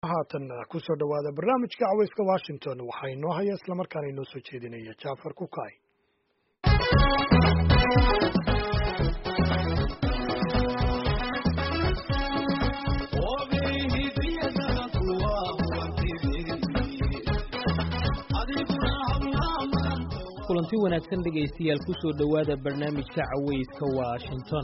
haatan kusoo dhowaada barnaamijka caweyska washington waxaa inoo haya islamarkaana inoo soo jeedinaya jafar kukay kulanti wanaagsan dhegaystayaal ku soo dhowaada barnaamijka caweyska washington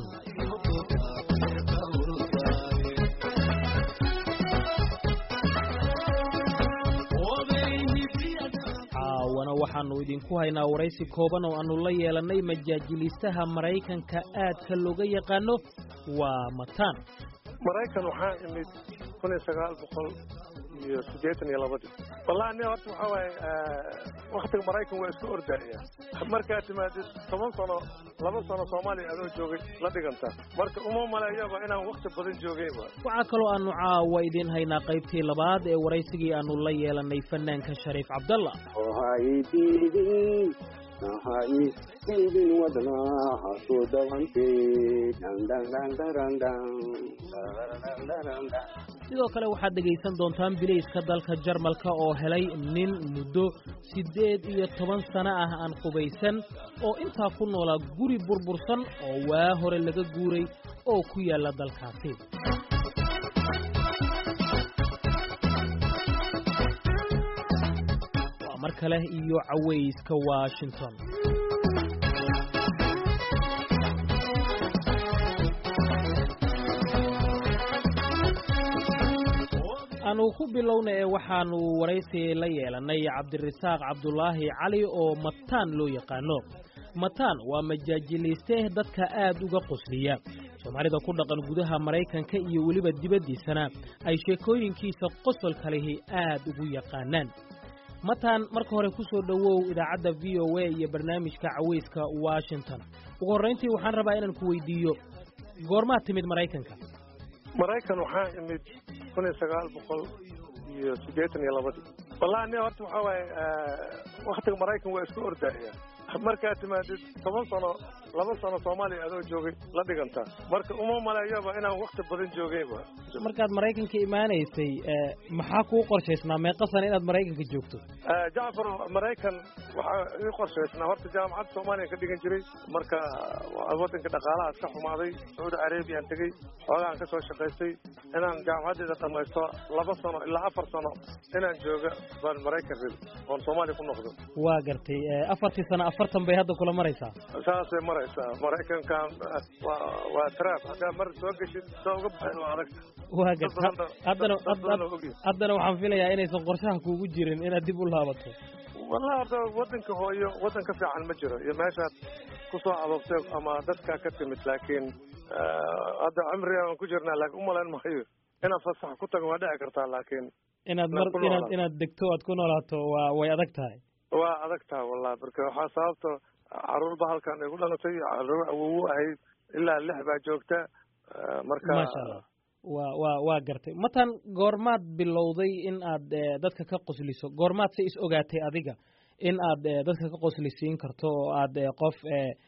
caawana waxaannu idinku haynaa waraysi kooban oo aannu la yeelannay majaajiliistaha maraykanka aadka looga yaqaano waa mataan maraykan waxaa imid kun iyo sagaal boqol iyo siddeetan iyo labadii wallahi ni horta waxaa waaye waktiga maraykan waa isku ordaaya markaad timaadid toban sano laba sano soomaaliya adoo joogay la dhiganta marka uma maleeyaba inaan wakti badan joogeynba waxaa kaloo aannu caawa idiin haynaa qaybtii labaad ee waraysigii aannu la yeelannay fanaanka shariif cabdalla sidoo kale waxaad dhegaysan doontaan bilayska dalka jarmalka oo helay nin muddo siddeed iyo toban sano ah aan qubaysan oo intaa ku noolaa guri burbursan oo waa hore laga guuray oo ku yaalla dalkaasi waa mar kale iyo cawayska washington aanu ku bilowna ee waxaannu waraysi la yeelannay cabdirasaaq cabdulaahi cali oo mataan loo yaqaano mataan waa majaajiliiste dadka aad uga qosliya soomaalida ku dhaqan gudaha maraykanka iyo weliba dibaddiisana ay sheekooyinkiisa qosolka lihi aad ugu yaqaanaan mataan marka hore ku soo dhowow idaacadda v o a iyo barnaamijka cawayska washington ugu horrayntii waxaan rabaa inaan ku weydiiyo goormaad timid maraykanka maraykan waxaa imid kun iyo sagaal boqol iyo siddeetan iyo labadii wallahi ni horta waxaa waaye waktiga maraykan waa isku ordaaya markaad timaadid toban sano laba sano soomaaliya adoo joogay la dhiganta marka uma maleeyaba inaan wakti badan joogeynba markaad maraykanka imaanaysay maxaa kuu qorshaysnaa meeqa sana inaad maraykanka joogto jacfar maraykan waxaa ii qorshaysnaa horta jaamacadda soomaaliya ka dhigan jiray marka waddanka dhaqaalahaas ka xumaaday sacuudi arabiyan tegey xoogaan ka soo shaqaystay inaan jaamacaddeeda dhamaysto laba sano ilaa afar sano inaan jooga baan maraykan rabi oon soomaaliya ku noqdo waa gartay afartii sano afartan bay hadda kula maraysaa saasay maraysaa maraykankan waa waa trap haddaa mar soo geshid soo uga baxin waa adag waa garta haddana haddana waxaan filayaa inaysan qorshaha kuugu jirin inaad dib u laabato wallahi horta waddanka hooyo waddan ka fiican ma jiro iyo meeshaad ku soo adoobtay ama dadkaa ka timid laakiin hadda cimriga aan ku jirnaa laakiin umalayn maayo inaad fasax ku tago waa dhici kartaa laakiin inaad mar inaad inaad degto aad ku noolaato waa way adag tahay waa adag tahay wallahi marka waxaa sababta caruurba halkan ay ku dhalatay caruur awowu ahayd ilaa lix baa joogta marka maasha allah waa waa waa gartay matan goormaad bilowday in aad dadka ka qosliso goormaad se is ogaatay adiga in aad dadka ka qoslisiin karto oo aad qof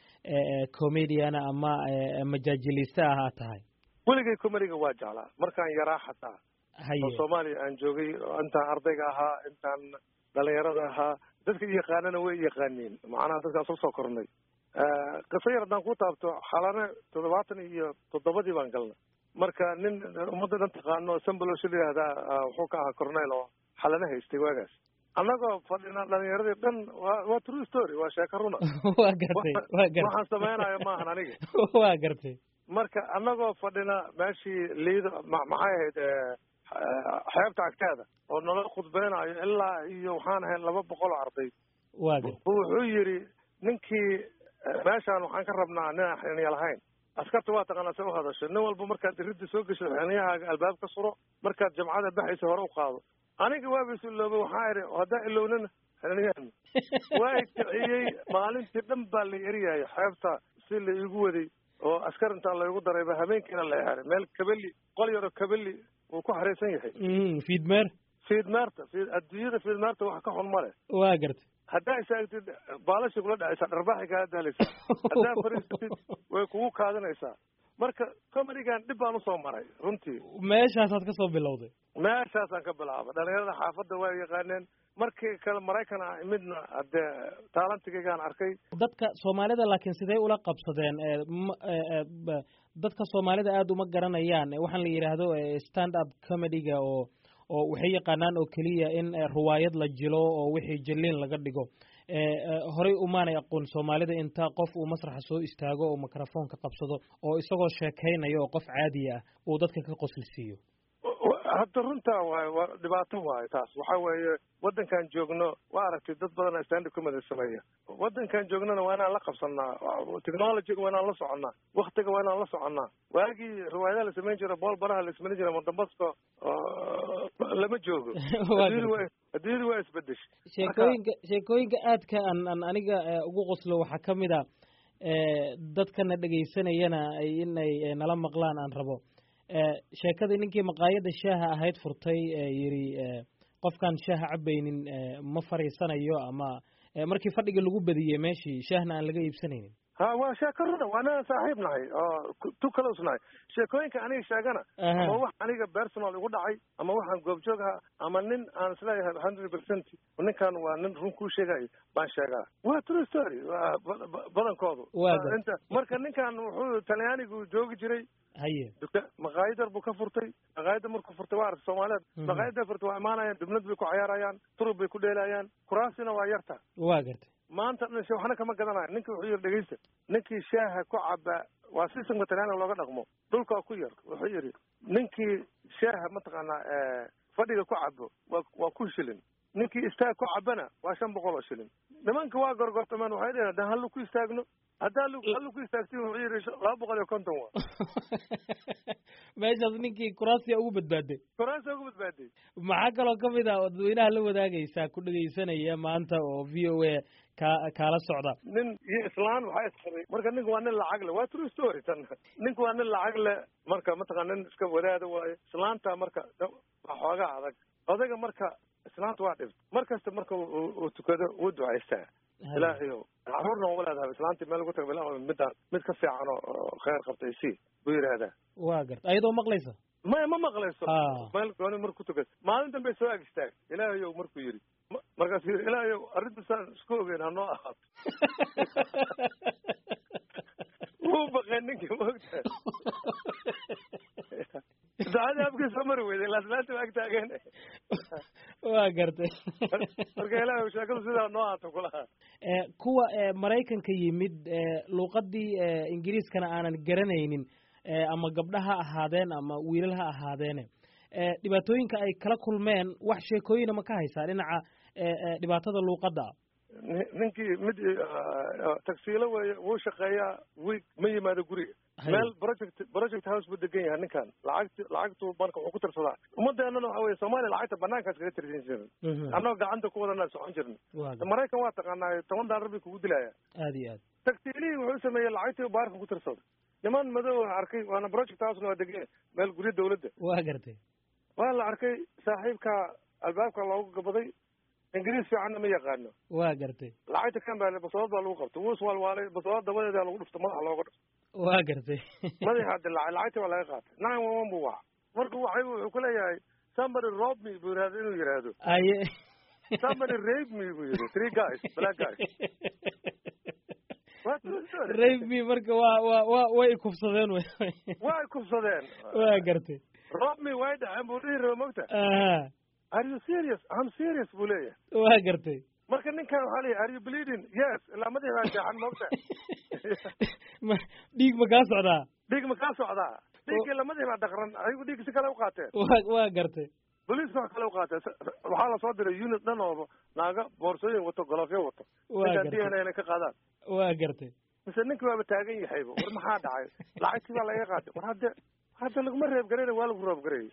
comediana ama majaajiliiste ah aad tahay weligay comediga waa jeclaa markaan yaraa xataa haye oo soomaaliya aan joogay intaan ardayga ahaa intaan dhalinyarada ahaa dadka yaqaanana way yaqaaniin macnaha dadkaan soo soo kornay qiso yar haddaan ku taabto xalane toddobaatan iyo toddobadii baan galnay marka nin ummadda dhan taqaano sambalosh la yihahdaa wuxuu ka ahaa cornel oo xalane haystay waagaas annagoo fadhina dhalinyaradii dhan waa waa true story waa sheeko runa waa gartay waa gartay waxaan samaynayo maahan aniga waa gartay marka annagoo fadhina meeshii liido maxay ahayd xeebta agteeda oo nala khudbeynayo ilaa iyo waxaan ahayn laba boqol oo arday waa gartay wuxuu yidhi ninkii meeshaan waxaan ka rabnaa ninaan xiniya lahayn askarta waa taqaanaa se u hadasho nin walba markaad iridda soo gesho xiniyahaaga albaab ka suro markaad jamcada baxaysa hore u qaado aniga waaba is iloobay waxaa idhi haddaan ilownana xiniyahan waa kiciyey maalintii dhan baa la eryahay xeebta si la iigu waday oo askar intaa laygu darayba habeenkiina la xeray meel kabeli qol yaroo kabeli wuu ku xariisan yahay fiidmeer fiidmeerta adduunyada fiidmeerta wax ka xun ma leh waa gartay haddaa isaagtid baalashii kula dhacaysaa dharbaaxi kaa daalaysaa haddaa fariisatid way kugu kaadinaysaa marka comedigan dhib baan usoo maray runtii meeshaasaad ka soo bilowday meeshaasaan ka bilaaba dhalinyarada xaafadda waa yaqaaneen markii kale maraykan ah midna hadee taalantigaygaan arkay dadka soomaalida laakiin sidee ula qabsadeen dadka soomaalida aada uma garanayaan waxaan la yidhaahdo stand up comedyga oo oo waxay yaqaanaan oo keliya in ruwaayad la jilo oo wixii jiliin laga dhigo horey umaanay aqoon soomaalida inta qof uu masraxa soo istaago oo microfoonka qabsado oo isagoo sheekaynaya oo qof caadiya ah uu dadka ka qoslisiiyo hadda runtaa waayo waa dhibaato waayo taas waxa weeye waddankan joogno waa aragtay dad badan standard comedy sameeya waddankan joognona waa inaan la qabsanaa technologyga waa inaan la soconnaa waktiga waa inaan la soconnaa waagii riwaayadaha la samayn jira bool baraha la samayn jira mondambasko lama joogo adduunyadu waa isbedeshay sheekooyinka sheekooyinka aadka aan aan aniga ugu qoslo waxaa ka mid a dadkana dhegaysanayana inay nala maqlaan aan rabo sheekadii ninkii maqaayadda shaaha ahayd furtay yidhi qofkaan shaaha cabaynin ma fariisanayo ama markii fadhiga lagu badiyey meeshii shaahna aan laga iibsanaynin ha waa sheeko runa waa inaan saaxiib nahay oo tu close nahay sheekooyinka aniga sheegana ama wax aniga personal igu dhacay ama waxaan goobjoog aha ama nin aan isleeyahay hundred percent ninkan waa nin run kuu sheegayo baan sheegaa waa true story badankoodu inta marka ninkan wuxuu talyaanigu joogi jiray haye maqaayadar buu ka furtay maqaayadda markuu furtay waa aragtay soomaaliyeed maqaayadda furtay waa imaanayaan dubnad bay ku cayaarayaan turub bay ku dheelayaan kuraasina waa yarta waa gartay maanta dhan waxna kama gadanayo ninki wuxuu yidhi dhegeysta ninkii shaaha ku caba waa systemka talyaaniga looga dhaqmo dhulkaa ku yar wuxuu yidhi ninkii shaaha mataqaanaa fadhiga ku cabo waa waa kun shilin ninkii istaag ku cabana waa shan boqol oo shilin nimanka waa gorgortameen waxay dheheen haddaan hallu ku istaagno haddaa hallu ku istaagtin wuxuu yidhi laba boqol iyo konton wa meeshaas ninkii kuraasiya ugu badbaaday kuraasiya ugu badbaaday maxaa kaloo ka mid ah oo dadweynaha la wadaagaysaa ku dhegaysanaya maanta oo v o a ka kaala socda nin iyo islaan waxaa isqabay marka ninku waa nin lacag le waa true story tan ninku waa nin lacag le marka mataqana nin iska wadaada waayo islaanta marka waa xoogaa adag odayga marka islaanta waa dhibta mar kasta marka uu tukado wuu ducaystaa ilaahayo caruurna waa leedahay islaantii meel ugu taga bilaa midaan mid ka fiican oo khayr qabtay si buu yidhaahdaa waa garta ayadoo maqlaysa maya ma maqlayso meel gooni marku tukas maalin dambe soo ag istaag ilaahayow markuu yidhi markaasuu yidhi ilaahayow arrintasaan isku ogeyn hanoo ahaato wuu baqeen ninkii maogtahay ducadii afkii soo mari weyday ilaa islaanta waa ag taageen waa gartay marka ilaahay sheekadu sidaa noo ahaato kulaha kuwa maraykanka yimid luuqadii ingiriiskana aanan garanaynin ama gabdha ha ahaadeen ama wiilal ha ahaadeene dhibaatooyinka ay kala kulmeen wax sheekooyina ma ka haysaa dhinaca dhibaatada luuqadda ninkii mid tagsiilo weeye wuu shaqeeyaa wiig ma yimaado guriga meel project project house buu degan yahay ninkan lacagti lacagtu marka wuxuu ku tirsadaa ummadeenana waxa weye soomaaliya lacagta banaankaas kaga tirsan jirin annagoo gacanta ku wadanaa socon jirna maraykan waa taqaanaa toban daalar bay kugu dilaya aad iyo aad tagsiilihii wuxuu sameeyey lacagtii baarka ku tirsada niman madow arkay waana project housena waa degan meel guryo dawladda waa gartay waa la arkay saaxiibka albaabka loogu gabaday ingiriis fiicanna ma yaqaano waa gartay lacagta kan baa basoolad baa lagu qabtay wuu iswaalwaalay basoolad dabadeeda lagu dhufto madaxa looga dhufto waa gartay madaxa dilaacay lacagtii baa laga qaatay nine one one buu waca marka waxay wuxuu ku leeyahay somebody rob me buu yidhahda inuu yidhaahdo aye somebody rape me buu yidhi three guys black guys rape me marka waa waa waa way kufsadeen wy way kufsadeen waa gartay rob me way dhaceen buu dhihi raba mogta aha are you serious i'm serious buu leeyahay waa gartay marka ninkan waxaa leeyahay are you bleeding yes ilaa madaxi baa jeexan mogta ma dhiig ma kaa socdaa dhiig ma kaa socdaa dhiiggii lamadii baa dhaqran ayagu dhiig si kale u qaateen wa waa gartay boliiska wax kale u qaateen waxaa lasoo diray unit dhan oo naaga boorsooyin wato golofyo wato waa ninkan d gartay n a inay ka qaadaan waa gartay mise ninkii waaba taagan yahayba war maxaa dhacay lacagtii baa laga qaatay war hadde hadda laguma reeb garayna waa lagu roob garayay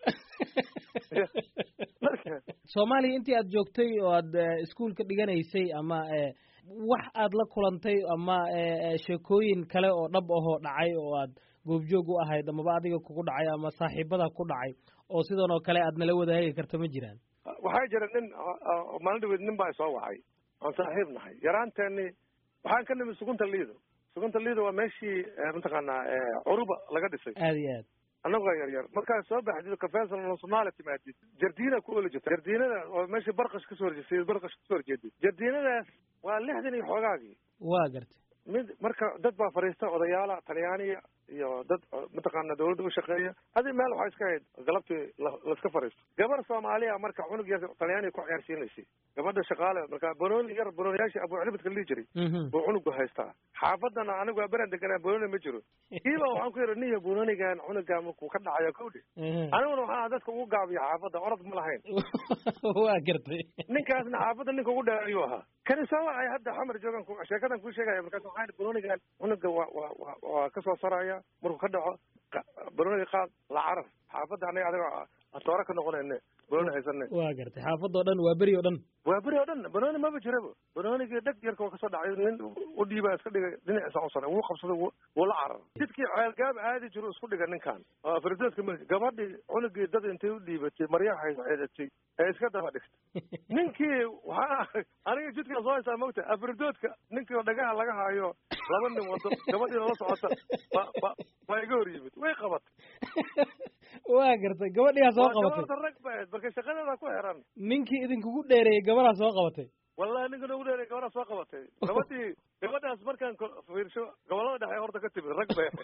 marka soomaaliya intii aad joogtay oo aad iskuolka dhiganaysay ama wax aad la kulantay ama sheekooyin kale oo dhab ahoo dhacay oo aad goobjoog u ahayd amaba adiga kugu dhacay ama saaxiibada ku dhacay oo sidan oo kale aad nala wadaagi karta ma jiraan waxaa jira nin maalin dhaweed nin baa soo wacay oon saaxiib nahay yaraanteeni waxaan ka nimi sugunta liido sugunta liida waa meeshii mataqaanaa curuba laga dhisay aad iyo aad annagoo yar yar markaad soo baxdid kafeesal nasomaali timaadid jardiina ku oli jirta jardiinada oo meeshii barqash kasoo horjeestay barqash kasoo horjeedid jardiinadaas waa lixdan iyo xoogaagii waa gartay mid marka dad baa fadhiista odayaala talyaaniya iyo dad mataqaana dawladda u shaqeeya adi meel waxaa iska hayd galabtii laiska fadhiisto gabar soomaaliya marka cunug yar talyaaniya ku ciyaarsiinaysay gabadha shaqaale marka banooni yar banooniyaashii abuucilibadka lihi jiray buu cunugu haystaa xaafadana anigu waa beran deganaa banooni ma jiro kiiba waxaan ku yidhi niya banoonigan cunuga markuu ka dhacayo kawdhi aniguna waxaa dadka ugu gaabiya xaafadda orod ma lahayn waa gartay ninkaasna xaafadda ninka ugu dheer ayuu ahaa kani soo wacay hadda xamar joogan sheekadan kuu sheegaya markaas waxaan banoonigan cunuga waa waa waa waa kasoo saraya markuu ka dhaco banooniga qaad la carar xaafadda anaga adiga atoora ka noqonayne banooni haysane waa gartay xaafadda o dhan waa beri o dhan waa beri oo dhan banooni maba jiraba banoonigii dheg yarka waa kasoo dhacay nin u dhiibaa iska dhigay dhinaciisa u saray wuu qabsaday wuu la carar jidkii ceelgaab aadi jiru isku dhiga ninkan oo afridoodka m gabadhii cunugii dad intay u dhiibatay maryaha xeedatay ee iska daba dhigtay ninkii waxaa aniga jidkaa soo haysaa mogta afridoodka ninkii dhagaha laga haayo laba nin wado gabadhiina la socota ba ba baa iga hor yimid way qabatay waa gartay gabadhiyaa soo qabatay gabadha rag ba ahayd marka shaqadeeda ku xiran ninkii idinkugu dheereeyey gabadaa soo qabatay wallahi ninka noogu dheereeyey gabadaa soo qabatay gabadhii gabadhaas markaan fiirsho gobolada dhexe horta ka timid rag bay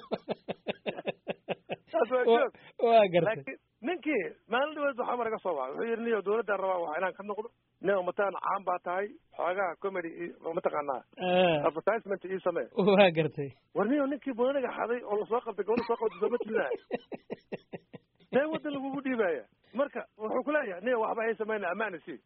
taas waa joog waa gartay laakiin ninkii maalin dhaweed waxaa maraga soo wacay wuxuu yidhi niyo dawladdan rabaa waa inaan ka noqdo nin mataan caan baa tahay xoogaha comedy mataqaanaa advertisement ii samee waa gartay war niyo ninkii booniga xaday oo lasoo qabtay gabadha soo qabtay sooma tirinaya see waddan lagugu dhiibaya marka wuxuu kuleeyahay niyo waxba hay samayna amaana sii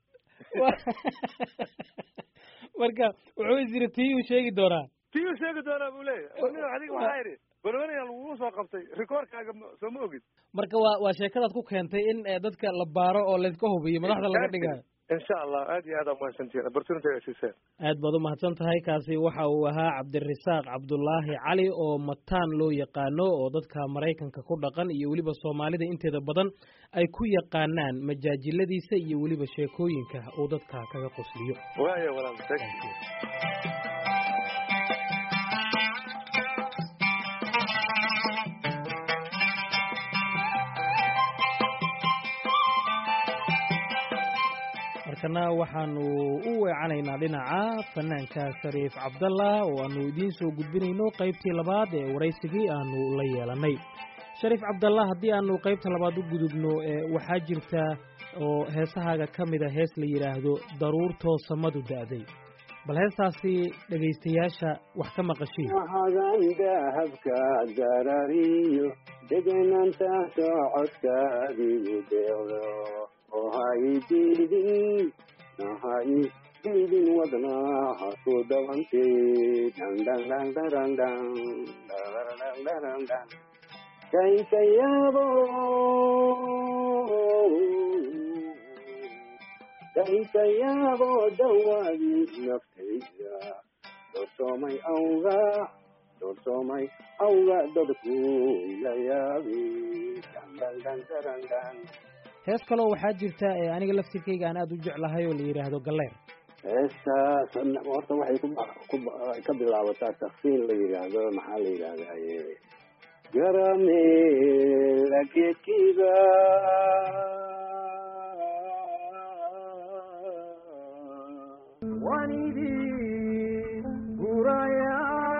marka wuxuu is yiri tii uu sheegi doonaa tii uu sheegi doonaa buu leeyahay niyo adiga waxaa idhi banooniga lagugu soo qabtay rikoorkaaga soo ma ogid marka waa waa sheekadaad ku keentay in dadka la baaro oo layska hubiyo madaxda laga dhigayo insha allah aad iyo aad aa mahadsantihiin opportunity ay siiseen aad baad umahadsan tahay kaasi waxa uu ahaa cabdirasaaq cabdulaahi cali oo mataan loo yaqaano oo dadka maraykanka ku dhaqan iyo weliba soomaalida inteeda badan ay ku yaqaanaan majaajiladiisa iyo weliba sheekooyinka uu dadka kaga qosliyo waaya walaal thank you markana waxaanu u weecanaynaa dhinaca fanaanka shariif cabdallah oo aanu idiin soo gudbinayno qaybtii labaad ee waraysigii aanu la yeelanay shariif cabdallah haddii aanu qaybta labaad u gudubno waxaa jirta oo heesahaaga ka mida hees la yidhaahdo daruurtoo samadu da'day bal heestaasi dhegaystayaasha wax ka maqashiin hagan dahabka darariyo degenanta socodkaadigu deeqdo oo haydidin haydidin wadnaha ku dhabantay dandandandandandandandandandandand kaykayaabo kaykayaabo dawaadii naftayda doorsoomay awga doorsoomay awga dadku ila yaabi dandandandandandand hees kaloo waxaa jirta ee aniga laftirkayga aan aada u jeclahay oo la yidhaahdo galleer heestaas horta waxay ku ka bilaabataa taksiin la yidhaahdo maxaa la yidhahdaye garamela geedkiiba wanidii buraya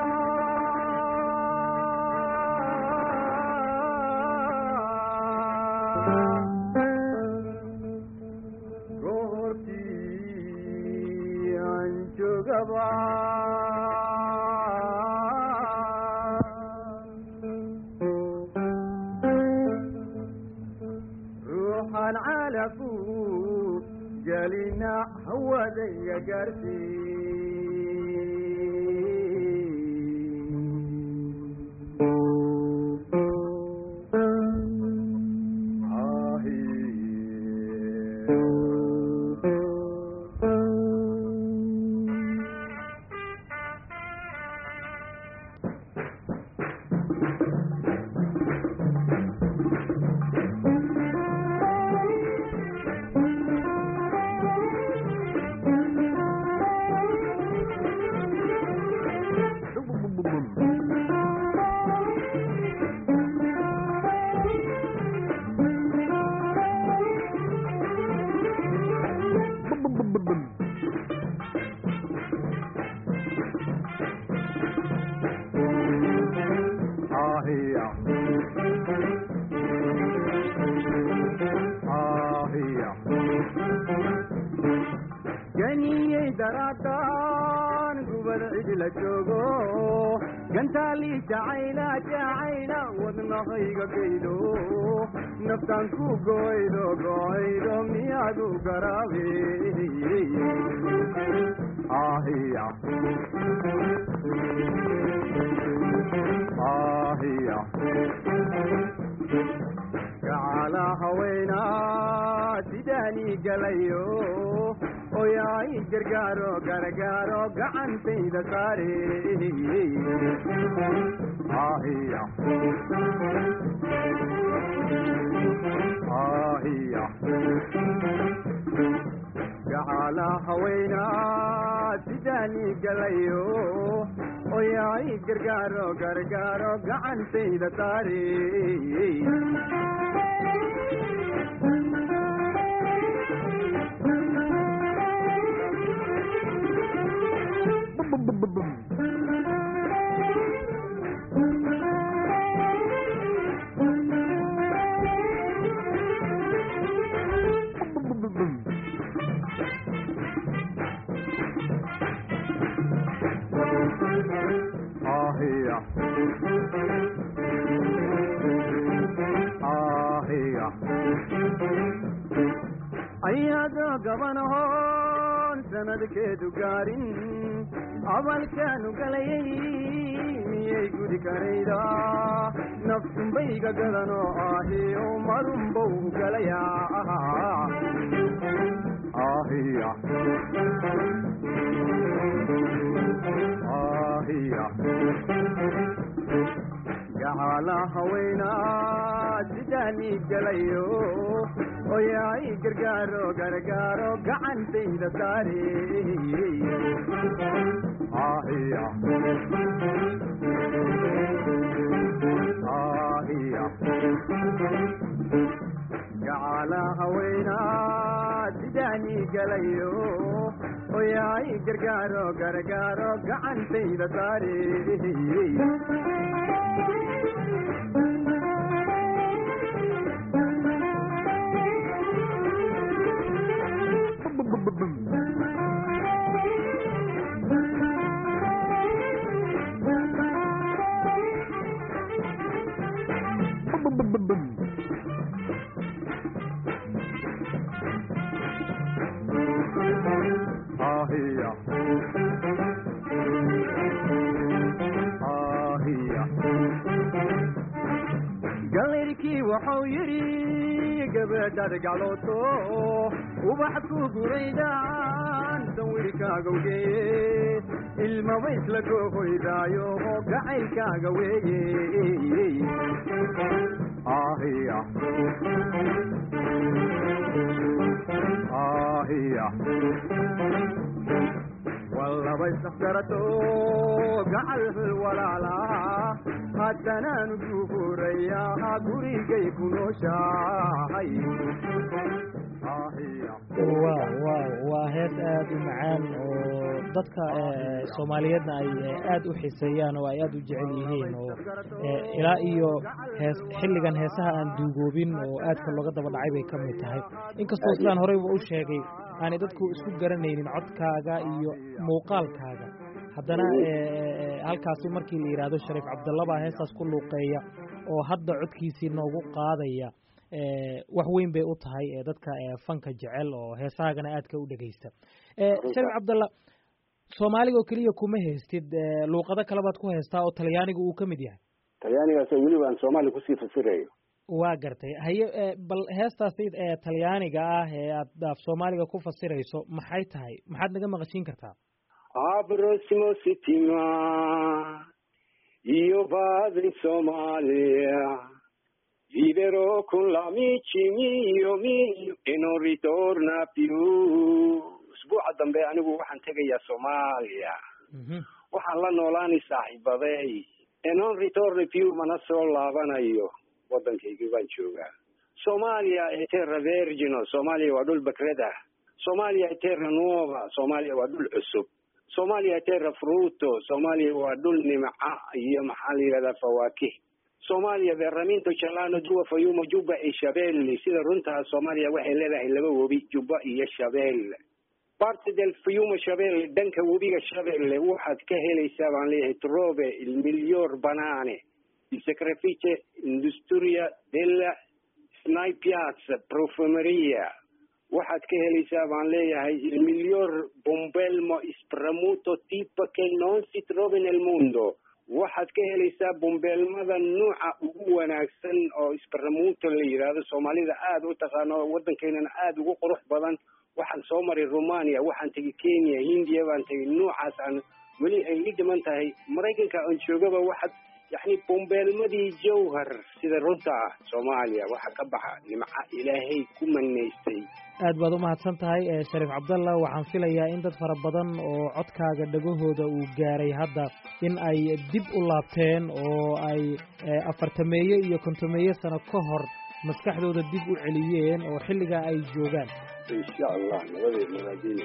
ruuxan calafu gelina hawadayga gaarsiin daraadaan gubad cidla joogo gantaalii jacayla jacayla wadnahayga gaydo naftaan ku goydo goydo miyaadu garaabe ahiya ahiya gacala haweenaa sidaanii galayo oyaay gargaaro gargaaro gacantayda saare ahiya ahiya gacala haweenaa sidaanii galayo oyaay gargaaro gargaaro gacantayda saare ahiya ahiya ayaadoo gabanahoon sanadkeedu gaarin abalkaanu galayay miyay gudi karayda nafsunbayga gadanoo ahiyo marunbow galayaa ahiya ahiya gacala haweenaa sidaanii galayo oyaay gargaaro gargaaro gacantayda saare ahiya ahiya gacala haweenaa sidaanii galayo oyaay gargaaro gargaaro gacantayda saare ahiya ahiya galayrkii wuxuu yidhi gabadhaad gaclooto ubax ku guraydaan sawirkaagawgeeye ilmaba isla goohoydaayo oo gacaylkaaga weeye ahiya ahiya wallaba isafgarato gacal walaala haddanaanu guhurayaa gurigay ku nooshahay ahiya wa wa waa hees aada u macaan oo dadka soomaaliyeedna ay aada u xiiseeyaan oo ay aada u jecel yihiin oo ilaa iyo hees xilligan heesaha aan duugoobin oo aadka looga daba dhacay bay ka mid tahay inkastoo sidaan horeyba u sheegay aanay dadku isku garanaynin codkaaga iyo muuqaalkaaga haddana halkaasi markii la yidhaahdo shariif cabdalla baa heestaas ku luuqeeya oo hadda codkiisii noogu qaadaya wax weyn bay u tahay dadka fanka jecel oo heesahaagana aadka u dhegeysta shariif cabdalla soomaaliga oo keliya kuma haystid luuqado kale baad ku haystaa oo talyaaniga uu ka mid yahay talyaanigaas weliba aan soomaaliya kusii fasirayo waa gartay haye bal heestaasi talyaaniga ah ee aad af soomaaliga ku fasirayso maxay tahay maxaad naga maqashiin kartaa abrosimo sitima io vado in Somalia viverò con l'amici mio mio e non ritorna più usbuuca dambe anigu waxaan tegayaa soomaaliya waxaan la noolaanay saaxiibaday e non ritorna più mana soo laabanayo waddankaygii baan joogaa soomaaliya è terra vergino soomaaliya waa dhul bakrada soomaaliya è terra nuova soomaaliya waa dhul cusub soomaaliya è terra frutto soomaaliya waa dhul nimca iyo maxaa la yidhahdaa fawaakih soomaaliya beeramiinto jalano duwa fayumo jubba iyo shabeelle sida runtaa soomaaliya waxay leedahay laba webi jubba iyo shabeelle parte del fiume shabelle dhanka webiga shabelle waxaad ka helaysaa baan leeyahay trove il miglior banane il sacrifice industria della snaipiazza profumeria waxaad ka helaysaa baan leeyahay il miglior bombelmo spramuto tipo che non si trova nel mondo waxaad ka helaysaa bombeelmada nuuca ugu wanaagsan oo spramuto la yidhaahdo soomaalida aada u taqaano waddankeynana aada ugu qurux badan waxaan soo maray romania waxaan tegay kenya hindiya baan tegay nuucaas aan weli ay ii dhiman tahay maraykanka aan joogaba waxaad yacni bombeelmadii jawhar sida runta ah soomaaliya waxa ka baxa nimca ilaahay ku manaystay aad baad u mahadsan tahay shariif cabdalla waxaan filayaa in dad fara badan oo codkaaga dhagahooda uu gaaray hadda in ay dib u laabteen oo ay afartameeye iyo kontomeeye sano ka hor maskaxdooda dib u celiyeen oo xilligaa ay joogaan insha allah nabadeed nabadina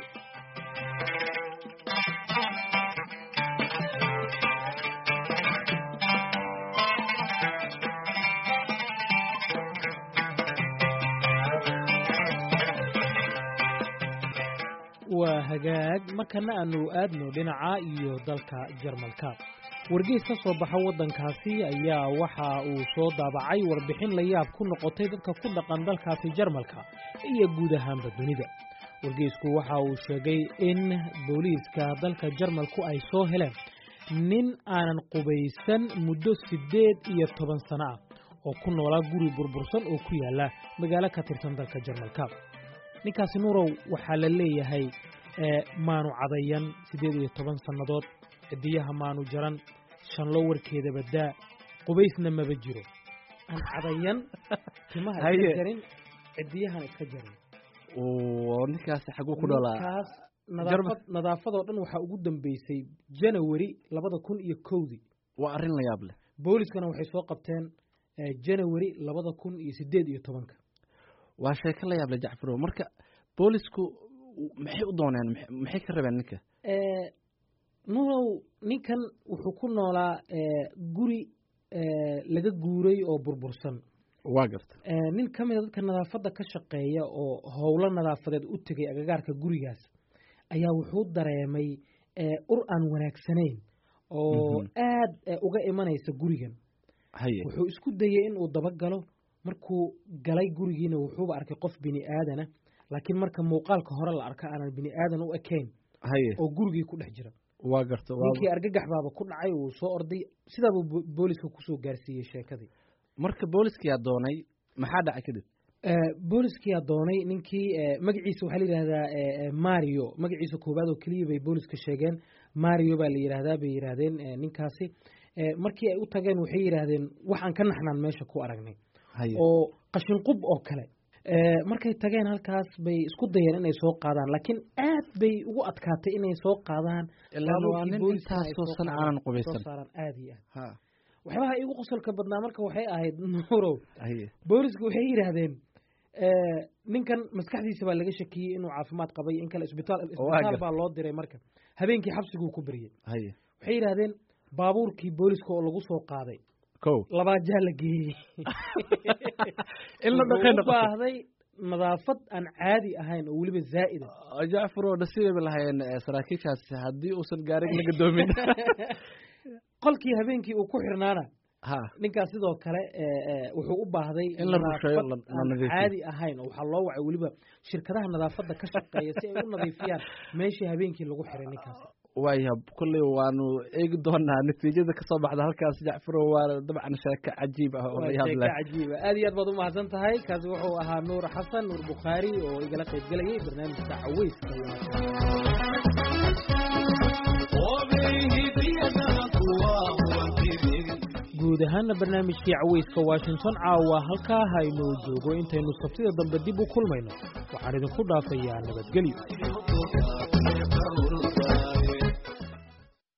waa hagaag markana aanu aadno dhinaca iyo dalka jarmalka wargeys ka soo baxa waddankaasi ayaa waxa uu soo daabacay warbixin la yaab ku noqotay dadka ku dhaqan dalkaasi jarmalka iyo guud ahaanba dunida wargeysku waxa uu sheegay in booliiska dalka jarmalku ay soo heleen nin aanan qubaysan muddo siddeed iyo toban sano ah oo ku noolaa guri burbursan oo ku yaala magaalo ka tirsan dalka jarmalka ninkaasi nuurow waxaa la leeyahay maanu cadayan siddeed iyo toban sannadood cidiyaha maanu jaran shanlo warkeeda badaa qubaysna maba jiro aan cadayan timaha iska jarin cidiyahana iska jarin ninkaasi xaguu ku dhalaa ninkaas nadaafad nadaafadoo dhan waxaa ugu dambeysay janawari labada kun iyo kowdii waa arrin la yaab leh booliskana waxay soo qabteen janawari labada kun iyo siddeed iyo tobanka waa sheeko la yaab leh jacfarow marka boolisku maxay u dooneen maxay ka rabeen ninka nurow ninkan wuxuu ku noolaa guri laga guuray oo burbursan waa garta nin ka mida dadka nadaafadda ka shaqeeya oo howlo nadaafadeed u tegay agagaarka gurigaas ayaa wuxuu dareemay ur aan wanaagsanayn oo aad uga imanaysa gurigan haye wuxuu isku dayey inuu dabagalo markuu galay gurigiina wuxuuba arkay qof bini aadana laakiin marka muuqaalka hore la arka aanan bini aadan u ekayn haye oo gurigii ku dhex jira waa garta ninkii argagax baaba ku dhacay uu soo orday sidaabuu booliska kusoo gaarsiiyey sheekadii marka booliskiyaa doonay maxaa dhacay kadib booliskiyaa doonay ninkii magaciisa waxaa la yidhahdaa mario magaciisa koowaad oo keliya bay booliska sheegeen mario baa la yidhaahdaa bay yidhaahdeen ninkaasi markii ay u tageen waxay yidhaahdeen waxaan ka naxnaan meesha ku aragnay oo qashinqub oo kale markay tageen halkaas bay isku dayeen inay soo qaadaan laakiin aad bay ugu adkaatay inay soo qaadaan aanan qubaysan aad iyo aad waxyaabaha igu qosolka badnaa marka waxay ahayd nuurow booliska waxay yidhaahdeen ninkan maskaxdiisa baa laga shakiyey inuu caafimaad qabay in kale isbitaal isbitaal baa loo diray marka habeenkii xabsiguu ku beriyey waxay yidhaahdeen baabuurkii booliska oo lagu soo qaaday ko labaajaa la geeyey in la dhaqay u baahday nadaafad aan caadi ahayn oo weliba zaa'ida jacfaro nasiibay lahaayeen saraakiishaasi haddii uusan gaarig la gadoomin qolkii habeenkii uu ku xirnaana ha ninkaas sidoo kale wuxuu u baahday in la rusheeyo la aan nadiifiyo caadi ahayn oo waxaa loo wacay weliba shirkadaha nadaafadda ka shaqeeya si ay u nadiifiyaan meeshii habeenkii lagu xiray ninkaas waaya kolley waanu eegi doonaa natiijada kasoo baxda halkaas jacfaro waa dabcan sheeko cajiib ah oo la yaab sheeko leh cajiiba aad iyo aad baad umahadsan tahay kaasi wuxuu ahaa nuur xasan nuur bukhaari oo igala qayb gelayay barnaamijka caweyska wanaagsan guud ahaana barnaamijkii caweyska washington caawa halkaa haynoo joogo intaynu sabtida dambe dib u kulmayno waxaan idinku dhaafayaa nabadgelyo